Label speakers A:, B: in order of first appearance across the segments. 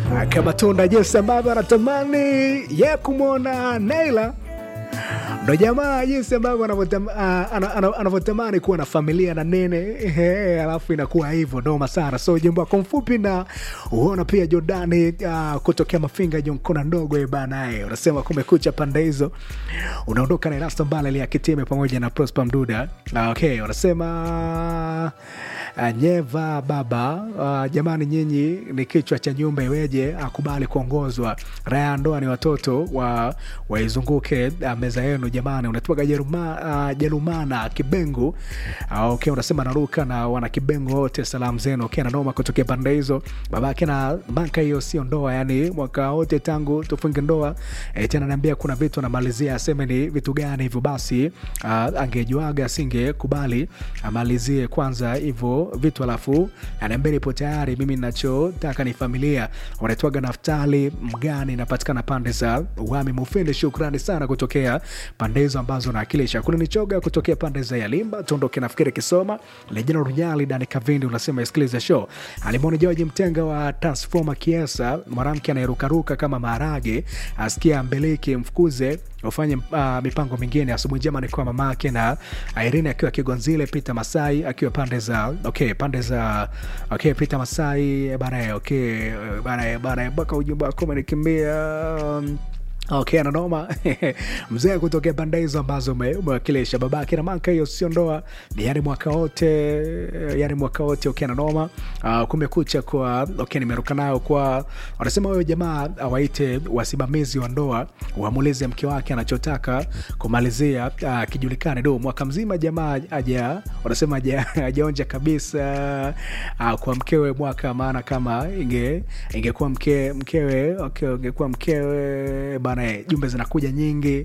A: kama tunda jinsi ambavyo anatamani ye kumwona Naila ndo jamaa jinsi ambavyo anavyotam- ah, ana- ana- anavyotamani kuwa na familia na nene ehe, alafu inakuwa hivyo noma sana. So jimbo wako mfupi na uona pia Jordani ah, kutokea Mafinga Jonkona ndogo eh, bana eh, unasema kumekucha pande hizo, unaondoka na Erasto Mbale ya Kitime pamoja na Prosper Mduda. Ah, okay, unasema ah, nyeva baba ah, jamani, nyinyi ni kichwa cha nyumba, iweje akubali kuongozwa raha ya ndoa ni watoto wa waizunguke ah, meza yenu jamani. Unatoka Jeruma, ah, Jerumana Kibengu. Ah, okay, unasema naruka na wana Kibengu wote, salamu zenu. Okay, na noma kutokea pande hizo, babake na manka, hiyo sio ndoa, yani mwaka wote tangu tufunge ndoa e, tena naambia kuna vitu anamalizia aseme ni vitu gani hivyo. Basi ah, angejuaga asingekubali amalizie kwanza hivyo vitu, alafu anaambia nipo tayari, mimi nachotaka ni familia. Wanaitwaga Naftali Mgani, inapatikana pande za Wami Mufindi. Shukrani sana kutokea pande hizo ambazo naakilisha. Kuna nichoga kutokea pande za Yalimba, tuondoke nafikiri Kisoma, Lejina Runyali, Dani Kavindi unasema isikilize show. Alimwoni George Mtenga wa Transforma Kiesa, mwanamke anayerukaruka kama maharage, asikia mbeleki mfukuze ufanye uh, mipango mingine. Asubuhi njema ni kwa mamake na Irene akiwa Kigonzile, Peter Masai akiwa pande za okay, pande za okay, Peter Masai bana, okay bana bana, mpaka ujumbe wako umenikimbia um, Okay, ananoma mzee kutokea pande hizo ambazo ume- umewakilisha babake na manka, hiyo sio ndoa, ni yani mwaka wote, yani mwaka wote. Okay, ananoma. Uh, kumekucha kwa okay, nimeruka nayo kwa wanasema huyo jamaa awaite wasimamizi wa ndoa wamuulize mke wake anachotaka kumalizia uh, kijulikane. Do mwaka mzima jamaa aja wanasema aja ajaonja kabisa uh, kwa mkewe mwaka, maana kama inge ingekuwa mke mkewe okay, ingekuwa mkewe bana, eh, jumbe zinakuja nyingi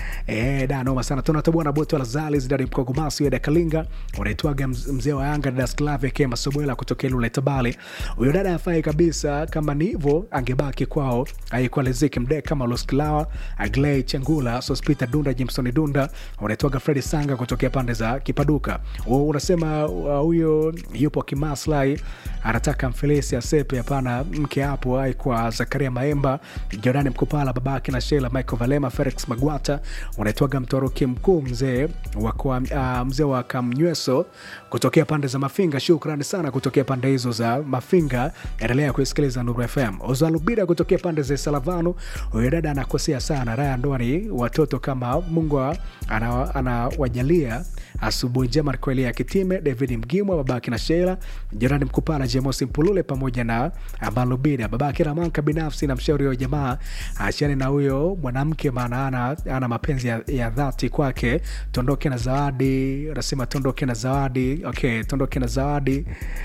A: eh, da noma sana. Tunatoboa na boto la zali zidari mkogomasi weda kalinga unaitwaga mz- mzee wa Yanga dada Sklave ke Masobwela kutokea Lule Tabale. Huyo dada afai kabisa, kama ni hivyo angebaki kwao, aikuwa Leziki Mdeka kama Losklawa Agley Chengula Sospita Dunda Jimson Dunda unaitwaga Fredi Sanga kutokea pande za Kipaduka. Wewe unasema uh, huyo yupo kimaslahi, anataka mfelesi asepe. Hapana, mke hapo aikuwa Zakaria Maemba Jordani Mkupala babake na Sheila Michael Valema Felix Magwata unaitwaga mtoroki mkuu mzee wa kwa- uh, mzee wa Kamnyweso kutokea pande za Mafinga. Shukrani sana kutokea pande hizo za Mafinga. Endelea kuisikiliza Nuru FM. Ozalubida kutokea pande za Salavanu, huyo dada anakosea sana. Raya ndoa ni watoto kama Mungu ana- anawajalia. Asubuhi njema kweli ya Kitime, David Mgimwa babake na Sheila Jirani Mkupala, Jemosi Mpulule pamoja na Balubida babake Ramanka binafsi na mshauri wa jamaa achane na huyo mwanamke, maana ana, ana mapenzi ya, ya dhati kwake. Tondoke na zawadi, anasema tondoke na zawadi. Okay, tondoke na zawadi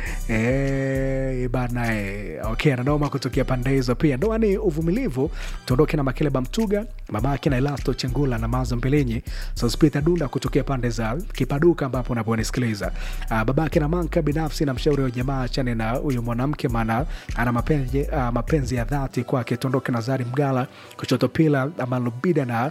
A: eh, bana eh, okay, ananoma kutokea pande hizo pia. Ndoa ni uvumilivu. Tondoke na Makeleba Mtuga, mamake na Elasto Chengula na Mazo Mbilinyi, Sospita Dunda kutokea pande za Kipaduka ambapo unaponisikiliza. Uh, babake na Manka binafsi na mshauri wa jamaa achane na huyo mwanamke, maana ana mapenzi, uh, mapenzi ya dhati kwake. Tondoke na Zari Mgala kushoto pila Amalubida na